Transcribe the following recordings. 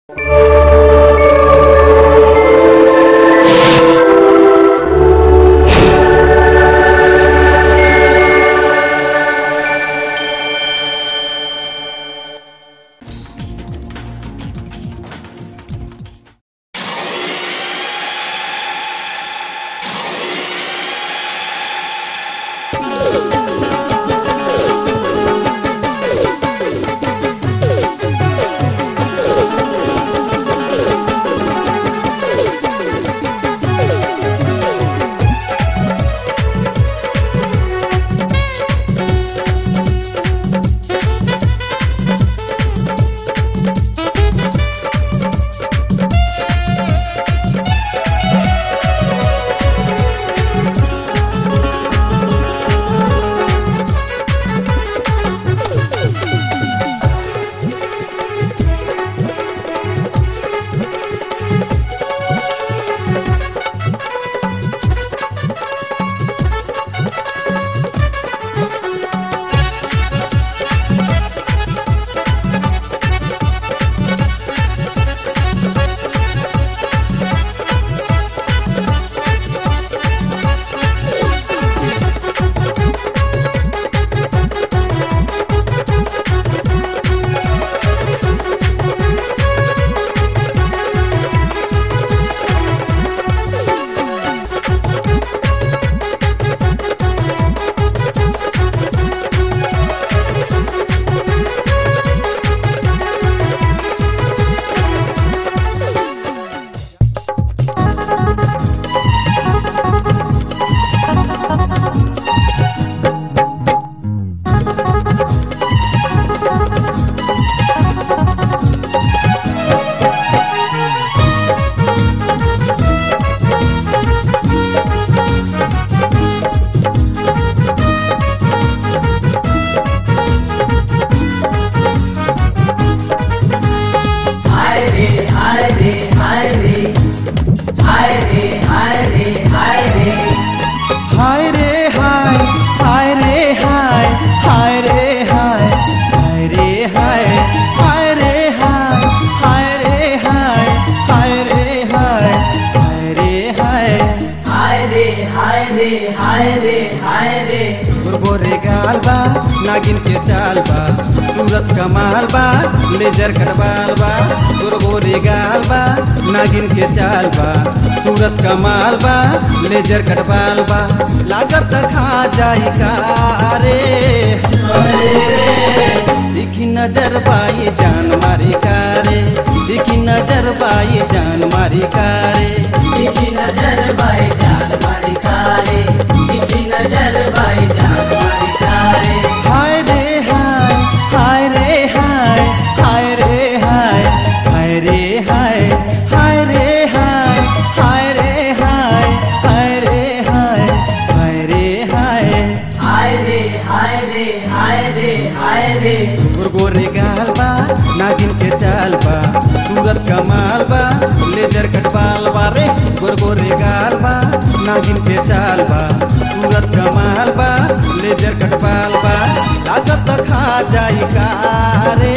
हाय रे हाय रे हाय रे हाय रे हाय रे हाय रे हाय रे हाय हाय रे हाय हाय रे हाय हाय रे हाय हाय रे हाय हाय रे हाय हाय रे हाय हाय रे हाय हाय रे हाय रे हाय रे हाय रे गोरे गाल बा नागिन के चाल बा सूरत कमाल बा लेजर कटबाल बा गोरे गाल बा नागिन के चाल बा सूरत कमाल बा लेजर कटबाल बा लागत खा जाई का रे दिखी नजर बाई जान मारी कारे दिखी नजर बाई जान मारी कारे दिखी नजर बाई जान मारी कारे दिखी नजर बाई जान मारी कारे हाय रे हाय हाय रे हाय हाय रे हाय हाय रे हाय हाय रे हाय हाय रे हाय हाय रे हाय हाय रे हाय हाय रे हाय रे हाय रे हाय रे गोरे गाल बा नागिन के चाल बा सूरत कमाल बा लेजर कटबाल बा रे गोर गोरे गाल बा नागिन के चाल बा सूरत कमाल बा लेजर कटबाल बा लागत खा जाई का रे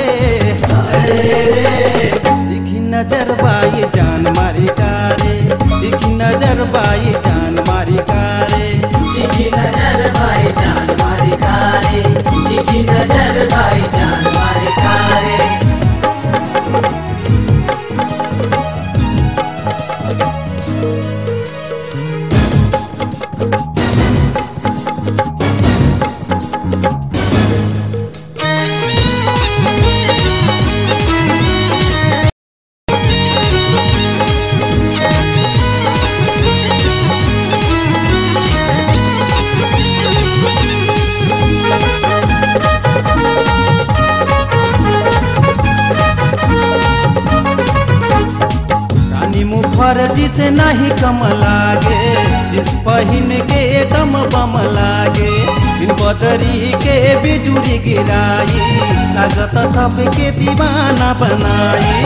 दिखी नजर बाई जान मारी कारे दिखी नजर बाई जान मारी कारे दिखी नजर बाई जान मारी कारे दिखी नजर बाई जान मारी कारे रानी मुखर्जी से नहीं कम लागे जिस पहिन के दम बम लागे बिन बदरी के बिजुरी गिराई लागत सबके दीवाना बनाई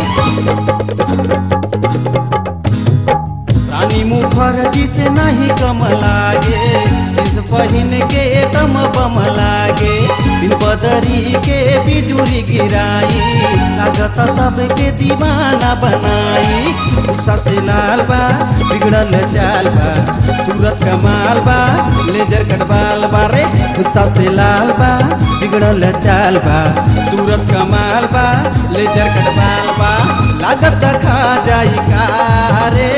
रानी मुखर्जी से नहीं कम लागे जिस पहिन के टम बम लागे दिन बदरी के बिजुरी गिराई लागत सबके दीवाना बनाई गुस्सा से लाल बा बिगड़ल चाल बा सूरत कमाल बा लेजर कटवाल बा रे गुस्सा से लाल बा बिगड़ल चाल बा सूरत कमाल बा लेजर कटवाल बा लागत खा जाई का रे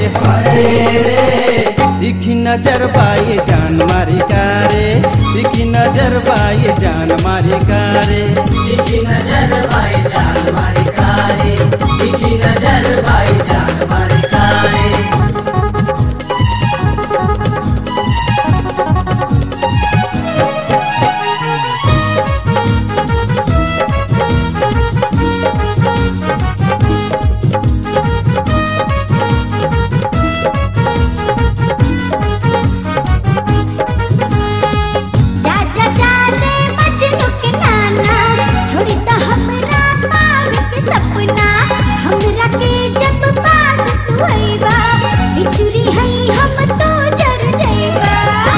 दिखी नजर बाई जान मारी कारे दिखी नजर बाई जान मारी कारे दिखी नजर भाई जान मारी कारे दिखी नजर भाई जान मारी कारे जा जा जा रे मजनू के नाना छोड़ी तो हमरा पावे के सपना हमरा के जब पास तू आईबा बिचुरी हई हम तो जर जाईबा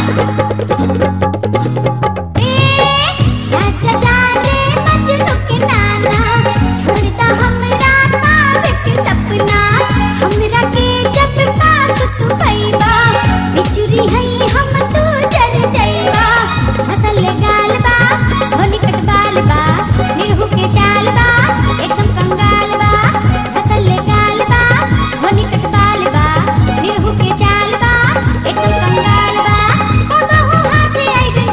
ए जा जा जा रे मजनू के नाना छोड़ी तो हमरा पावे के सपना हमरा के जब पास तू आईबा बिचुरी हई हम तो जर जाईबा फसल गाल बा होली कटवाल बा निरहु के चाल बा एकदम कंगाल बा फसल गाल बा होली कटवाल बा निरहु के चाल बा एकदम कंगाल बा ओ बहु हाथे आई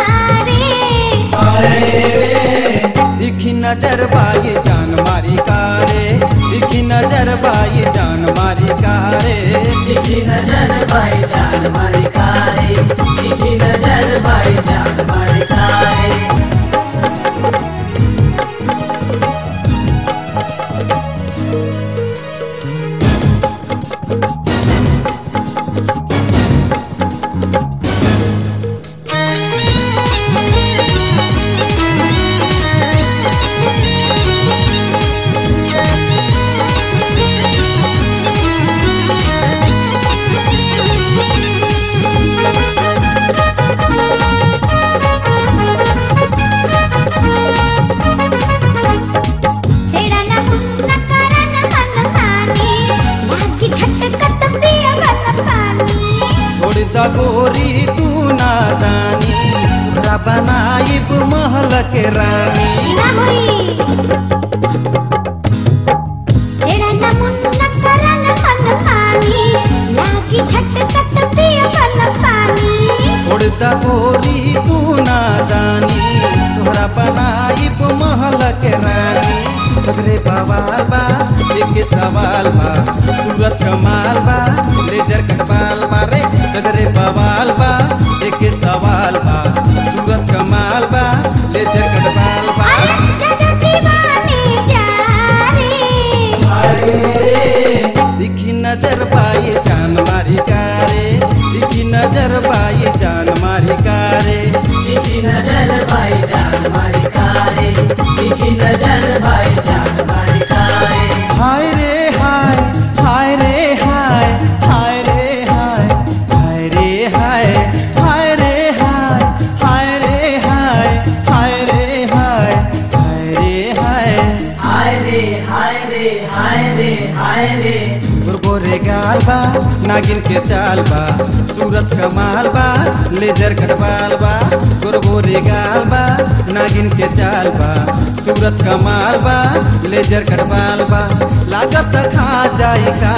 रे दिखी नजर बाई जान मारी कारे दिखी नजर बाई जान मारी कारे दिखी नजर भाई जान मारी कारे दिखी नजर भाई जान मारी कारे तेरा ना मुन्ना करन मन मानी लागी झटकत पिया बन पानी छोड़ द गोरी तू नादानी तोहरा बनाइब महल के रानी ना होई तेरा ना मुन्ना करन मन मानी लागी झटकत पिया बन पानी छोड़ द गोरी तू नादानी तोहरा बनाइब महल के रानी सगरे बवाल बा एक सवाल बा सूरत कमाल बा लेजर कटवाल बा रे सगरे बवाल बा एक सवाल बा सूरत कमाल बा लेजर कटवाल बा अरे जगा दीवाने जा रे दिखी नजर पाई जान मारी कारे दिखी नजर पाई जान मारी कारे दिखी नजर भाई जान मारी कारे दिखी नजर भाई जान मारी कारे हाय रे हाय हाय रे हाय हाय रे हाय हाय रे हाय हाय रे हाय हाय रे हाय हाय रे हाय हाय रे हाय हाय रे हाय रे हाय रे हाय रे गोरे गाल बा नागिन के चाल बा सूरत कमाल बा लेजर कटवाल बा गोरे गाल बा नागिन के चाल बा सूरत कमाल बा लेजर कटवाल बा लागत खा जाई का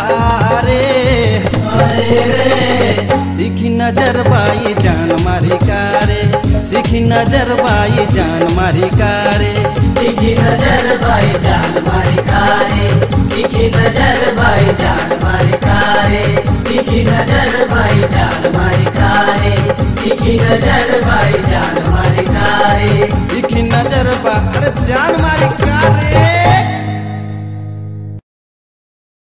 रे दिखी नजर बाई जान मारी कारे दिखी नजर बाई जान मारी कारे दिखी नजर भाई जान मारी कारे दिखी नजर भाई जान मारी कारे दिखी नजर भाई जान मारी कारे दिखी नजर भाई जान मारी कारे दिखी नजर बा अरे जान मारी कारे